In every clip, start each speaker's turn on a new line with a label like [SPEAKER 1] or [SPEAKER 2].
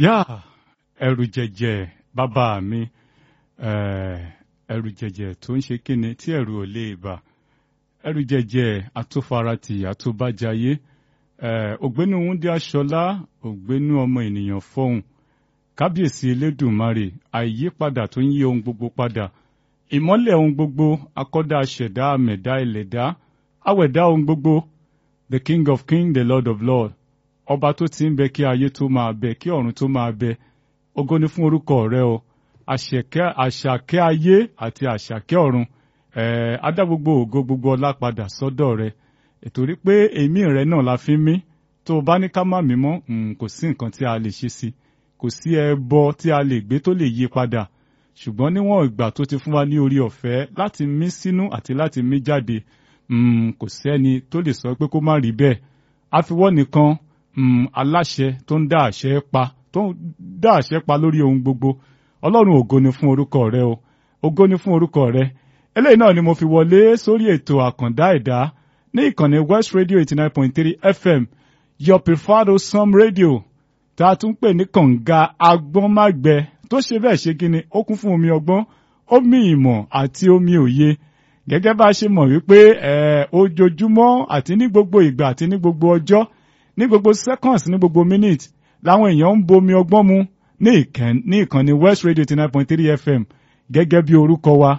[SPEAKER 1] yá ẹrù jẹjẹ bàbá mi ẹrù jẹjẹ tó ń ṣe kíni tí ẹrù ò lè bà ẹrù jẹjẹ àtòfaratì àtòbájayé ògbénu wúndí aṣọlá ògbénu ọmọ ènìyàn fọhùn kábíyèsí elédùnmarè àìyípadà tó ń yí ohun gbogbo padà ìmọ́lẹ̀ ohun gbogbo akọ́dá aṣẹ̀dá àmẹ̀dá ẹlẹ́dá awẹ̀dá ohun gbogbo the king of kings the lord of lords ọba tó ti ń bẹ kí ayé tó máa bẹ kí ọ̀run tó máa bẹ ògo ni fún orúkọ rẹ o àṣàkẹ́ ayé àti àṣàkẹ́ ọ̀run adá gbogbo ògo gbogbo ọlá padà sọ́dọ̀ rẹ ìtorí pé èémí rẹ náà la fi mí tó o bá ní ká má mí mọ́ kò sí nǹkan tí a lè ṣe sí kò sí ẹbọ tí a lè gbé tó lè yí padà ṣùgbọ́n níwọ̀n ìgbà tó ti fún wa ní orí ọ̀fẹ́ láti mí sínú àti láti mí jáde kò sẹ́ni tó lè sọ pé kó má rí bẹ́ẹ̀ àfiwọ́ nìkan aláṣẹ tó ń dá àṣẹ pa tó ń dá àṣẹ pa lórí ohun gbogbo ọlọ́run ògo ni fún orúkọ rẹ o ògo ni fún orúkọ rẹ eléyìí náà ni mo fi wọlé sórí ètò àkàndá ẹ̀dá ní ìkànnì west radio eighty nine point three fm your preferred osam radio tá a tún pè ní kànga agbọ́nmágbẹ tó ṣe bẹ́ẹ̀ ṣe kí ni ó kún fún omi ọgbọ́n omi ìmọ̀ àti omi òye gẹ́gẹ́ bá a ṣe mọ̀ wípé ojoojúmọ́ àti ní gbogbo ìgbà àti ní gbogbo ọjọ́ ní gbogbo seconds ní gbogbo minute làwọn èèyàn ń bomi ọgbọ́n mu ní ìkànnì west radio eighty nine point three fm gẹ́gẹ́ bí orúkọ wa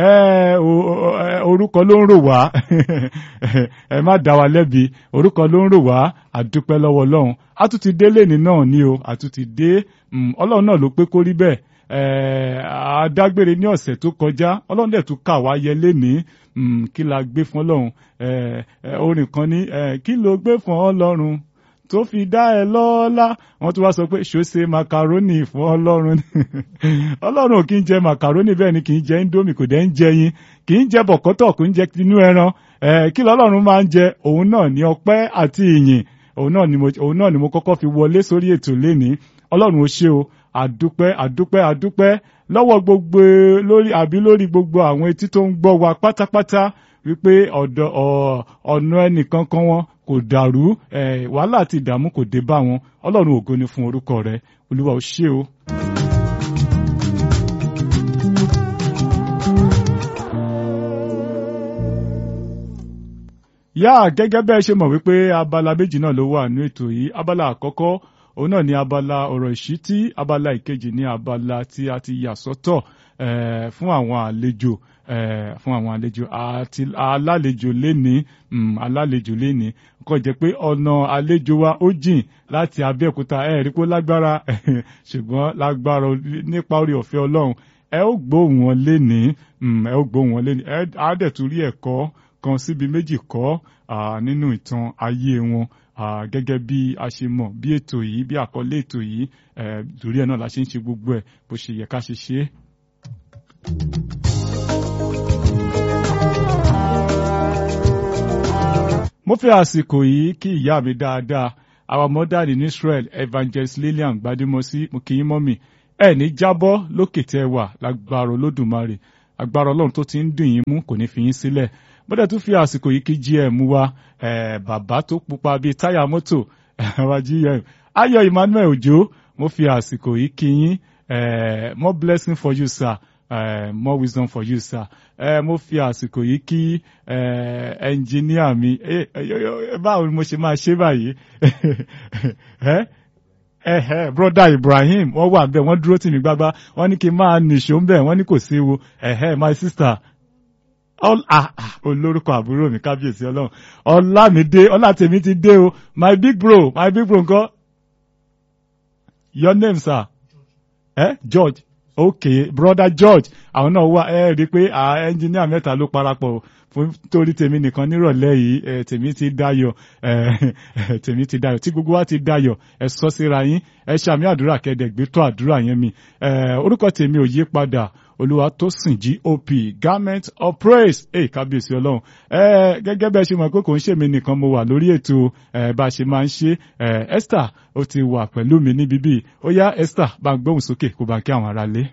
[SPEAKER 1] orúkọ ló ń rò wá ẹ má dá wa lẹ́bi orúkọ ló ń rò wá àdúpẹ́ lọ́wọ́ ọlọ́run a tún ti dé lẹ́ni náà ni o a tún ti dé ọlọ́run náà ló pé kó rí bẹ́ẹ̀ adágbére ní ọ̀sẹ̀ tó kọjá ọlọ́run dẹ̀ tún kà wá yẹ lẹ́ni kí la gbé fún ọlọ́run orin kan ní kí ló gbé fún ọlọ́run tó fi dá ẹ lọ́lá wọ́n tún wá sọ pé ṣòṣe makaroni fún ọlọ́run ọlọ́run ò kí ń jẹ makaroni bẹ́ẹ̀ ni kì í jẹ indomie kò dẹ̀ ń jẹ yín kì í jẹ bọ̀kọ́tọ̀ kò ń jẹ tinú ẹran kí lọ́lọ́run máa ń jẹ òun náà ní ọpẹ́ àti ìyìn òun náà ni mo kọ́kọ́ fi wọlé sórí ètò lénìí ọlọ́run ó ṣe o àdúpẹ́ àdúpẹ́ àdúpẹ́ lọ́wọ́ gbogbo lórí àbí lórí gbogbo àwọn etí tó ń gbọ́ wa pátápátá wípé ọ̀dọ̀ ọ̀nà ẹnìkankan wọn kò dàrú wàhálà àti ìdààmú kò dé bá wọn ọlọ́run ògo ni fún orúkọ rẹ olúwa ó ṣé o. yá gẹ́gẹ́ bẹ́ẹ̀ ṣe mọ̀ wípé abala méjì náà ló wà ní ètò yìí abala àkọ́kọ́ òun náà ni abala ọ̀rọ̀ ìṣítí abala ìkejì ní abala tí a ti yà sọ́tọ̀ fún àwọn àlejò fún àwọn àlejò àti alálejò léni alálejò léni kò jẹ́ pé ọ̀nà àlejò wa ó jìn láti Abẹ́òkúta ẹ̀ rí pé lágbára ṣùgbọ́n lágbára nípa orí ọ̀fẹ́ Ọlọ́run ẹ ó gbóhùn wọn léni ẹ ó gbóhùn wọn léni ẹ á dẹ̀ tún rí ẹ̀kọ́ kan síbi méjì kọ́ nínú ìtàn ayé wọn gẹ́gẹ́ bí a ṣe mọ̀ bí ètò yìí bí àkọlé ètò yìí torí ẹ̀ náà la ṣe ń ṣe gbogbo ẹ̀ bó ṣe yẹ ká ṣe ṣe é. mo fẹ́ àsìkò yìí kí ìyá mi dáadáa our mother in Israel evangelist Lillian Gbadimosi mo kì í mọ́ mi ẹ ní jábọ́ lókè tẹ́ wà lágbára Olódùmarè agbára Ọlọ́run tó ti ń dùn yín mú kò ní fi yín sílẹ̀ bọ́dẹ̀ tún fi àsìkò yìí kí gm wa bàbá tó pupa bíi táyà mọ́tò wa gm ayọ̀ Emmanuel Òjó mo fi àsìkò yìí kí yín more blessing for you sir uh, more wisdom for you sir uh, mo fi àsìkò yìí kí ẹnjìníà mi báwo ni mo ṣe máa ṣe báyìí ẹhẹ broda Ibrahim wọ́n wà bẹ́ẹ̀ wọ́n dúró tì mí gbágbá wọ́n ní kí n máa nìṣó ń bẹ̀ wọ́n ní kò sí ewu ẹhẹ my sister olórúkọ àbúrò mi kábíyèsí ọlọ́run ọlámídé ọlátèmi ti dé o my big bro my big bro ńkọ́ your name sir eh? George okay brother George àwọn náà wà ẹ rí i pé ẹnjìníà mẹ́ta ló parapọ̀ fún torí tèmi nìkan nírọ̀lẹ́ yìí tèmi ti dayọ̀ tèmi ti dayọ̀ tí gbogbo wa ti dayọ̀ ẹ sọ síra yín ẹ ṣàmì àdúrà kẹdẹgbẹ tó àdúrà yẹn mi orúkọ tèmi ò yí padà olúwatósìn gop garment of praise ẹ kábíyèsí ọlọ́run ẹ gẹ́gẹ́ bẹ́ẹ̀ ṣe mọ̀ pé kò ń ṣèmi nìkan mo wà lórí ètò ẹ bá a ṣe máa ń ṣe ẹ esther ó ti wà pẹ̀lú mi níbí bíi ó yá esther bá ń gbóhùn sókè kó bá kí àwọn ará lé.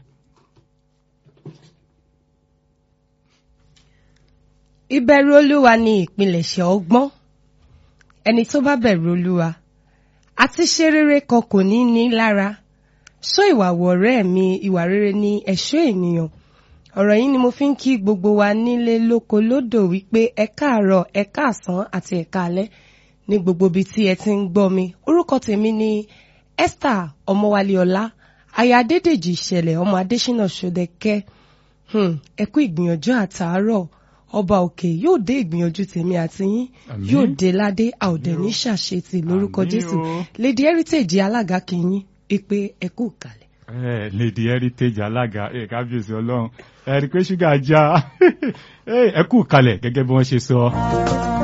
[SPEAKER 2] ìbẹ̀rù olúwa ni ìpilẹ̀ṣẹ̀ ọgbọ́n ẹni tó bá bẹ̀rù olúwa àti ṣe rere kan kò ní ní lára sọ ìwà wọ̀rẹ́ mi ìwà rere ni ẹ̀ṣọ́ ènìyàn ọ̀rọ̀ yìí ni mo fi ń kí gbogbo wa nílé lóko lódò wípé ẹ káàárọ̀ ẹ káàsán àti ẹ káalẹ́ ní gbogbo ibi tí ẹ ti ń gbọ́ mi orúkọ tèmi ni Esther ọmọwálé ọlá aya adédèjì ìṣẹ̀lẹ̀ ọmọ adésínà ṣọdẹkẹ́ hmm, ẹ kú ìgbìyànjú àtàárọ̀ ọba òkè yóò dé ìgbìyànjú tèmi àti yín
[SPEAKER 1] Àmín.
[SPEAKER 2] yóò dé ládé àòdẹ ní ṣàṣetì lórúkọ
[SPEAKER 1] Àmín
[SPEAKER 2] jésù
[SPEAKER 1] o.
[SPEAKER 2] lady heritage alága kìíní ìpè ẹ kú kalẹ̀.
[SPEAKER 1] Eh, lady heritage alága eh, kábíyèsí ọlọ́run ẹ rí i pé ṣúgà já ẹ kú kalẹ̀ gẹ́gẹ́ bí wọ́n ṣe sọ.